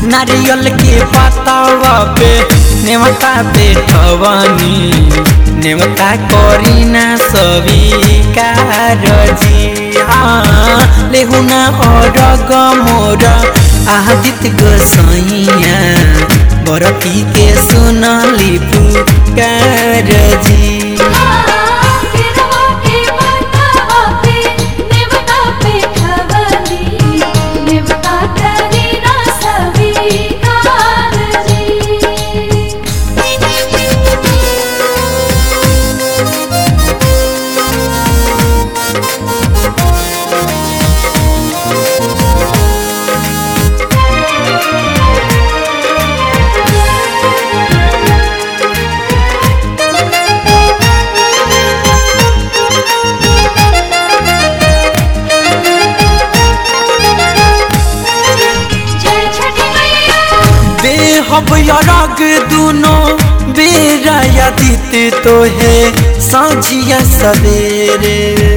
नारियल के पतावा पे नेवता पे ठवनी नेवता करीना स्वीकार जी हाँ लेहुना और गमोर आदित गोसैया बरती के सुनली पुकार जी केरवा के पतावा पे नेवता पे ठवली नेवता करीना स्वीकार जी जय छठी मैया बेहब यरग दुनो बेरा यदित तो है साझिया सवेरे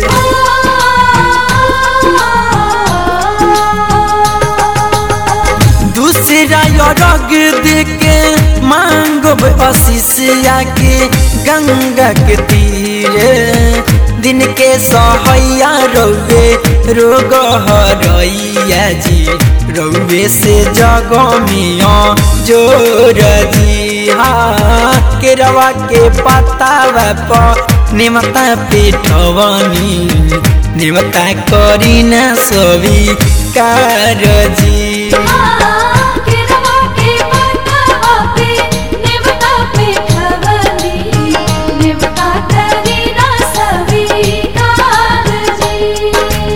दूसरा यरग देके मांगब आशीष आके गंगा के तीरे दिन के सहैया रौवे रोग हरैया जी रौवे से जगमिया जोर जी हाँ केरवा के पतावा प निमता पेटवनी निमता करीना स्वीकार जी केरवा के पतावा पे नेवता पे ठवली नेवता करीना स्वीकार जी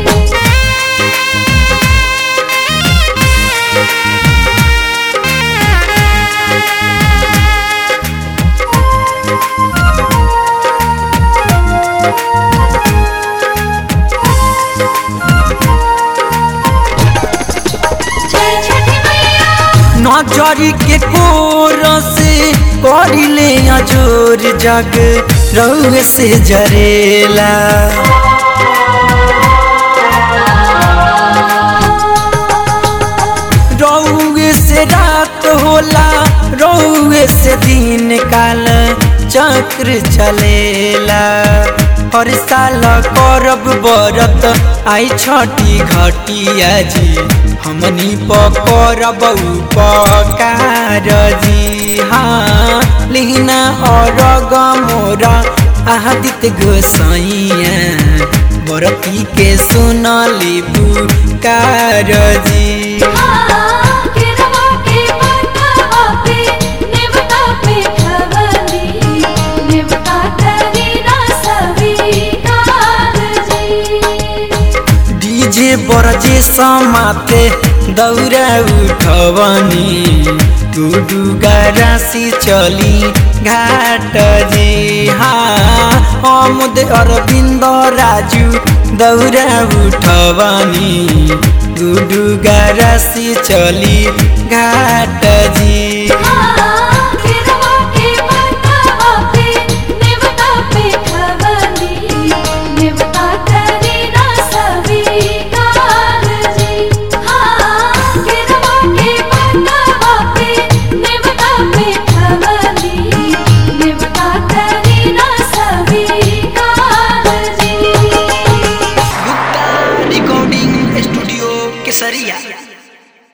जय छठी मैया नजरी के कोर से करिले अजोर जग रउए से जरेला रउए से रात होला रउए से दिन काल चक्र चलेला हर साल करब बरत आई छठी घटिया जी हमनी पकड़ब उपकार जी हाँ लिहना और गमोरा आदित गोसैया बरती के सुनली पुकार जी केरवा के पतावा पे नेवता पे ठवली नेवता करीना स्वीकार जी डीजे बरजे समाते दौरा उठवनी टुडुगा राशि चली घाट जी हाँ अमुद अरविन्द राजु दौरा उठवनी टुडुगा राशि चली घाट जी